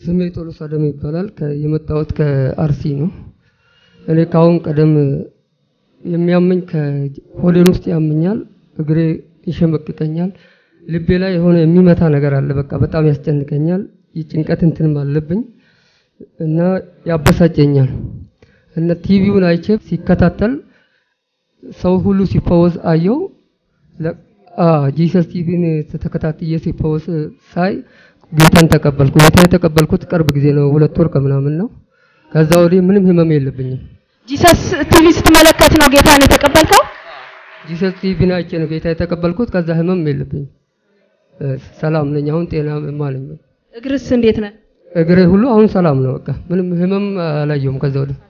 ስሜ ቶሎሳ ደም ይባላል። ከ- የመጣሁት ከአርሲ ነው። እኔ ከአሁን ቀደም የሚያመኝ ከሆዴን ውስጥ ያመኛል፣ እግሬ ይሸመቅቀኛል፣ ልቤ ላይ የሆነ የሚመታ ነገር አለ። በቃ በጣም ያስጨንቀኛል። የጭንቀት እንትንም አለብኝ እና ያበሳጨኛል። እና ቲቪውን አይቼ ሲከታተል ሰው ሁሉ ሲፈወስ አየው። ለ- አዎ ጂሰስ ቲቪን ተከታትዬ ሲፈወስ ሳይ ጌታን ተቀበልኩ። ጌታን የተቀበልኩት ቅርብ ጊዜ ነው፣ ሁለት ወር ከምናምን ነው። ከዛ ወዲህ ምንም ህመም የለብኝም። ጂሰስ ቲቪ ስትመለከት ነው ጌታን የተቀበልከው? ጂሰስ ቲቪን አይቼ ነው ጌታ የተቀበልኩት። ከዛ ህመም የለብኝም። እ፣ ሰላም ነኝ። አሁን ጤናማ ነኝ። እግርስ እንዴት ነህ? እግሬ ሁሉ አሁን ሰላም ነው። በቃ ምንም ህመም አላየሁም ከዛ ወዲህ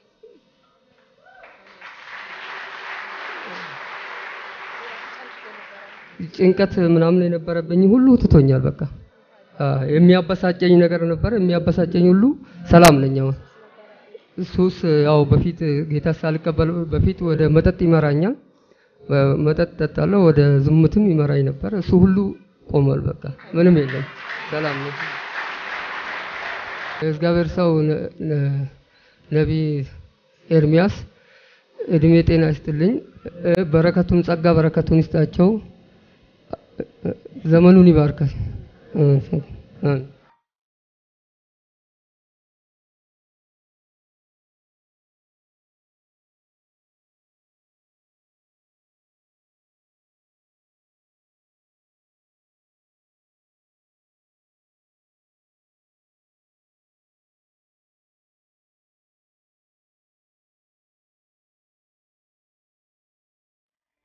ጭንቀት ምናምን የነበረብኝ ሁሉ ትቶኛል። በቃ አ፣ የሚያበሳጨኝ ነገር ነበር። የሚያበሳጨኝ ሁሉ ሰላም ነኝ አሁን። ሱስ ያው በፊት ጌታ ሳልቀበል በፊት ወደ መጠጥ ይመራኛል። በ- መጠጥ ጠጣለሁ፣ ወደ ዝሙትም ይመራኝ ነበር። እሱ ሁሉ ቆሟል። በቃ ምንም የለም፣ ሰላም ነው። የእግዚአብሔር ሰው ነ- ነ- ነቢይ ኤርሚያስ እድሜ ጤና ይስጥልኝ፣ እ፣ በረከቱን ጸጋ በረከቱን ይስጣቸው፣ ዘመኑን ይባርካል። እ፣ እ።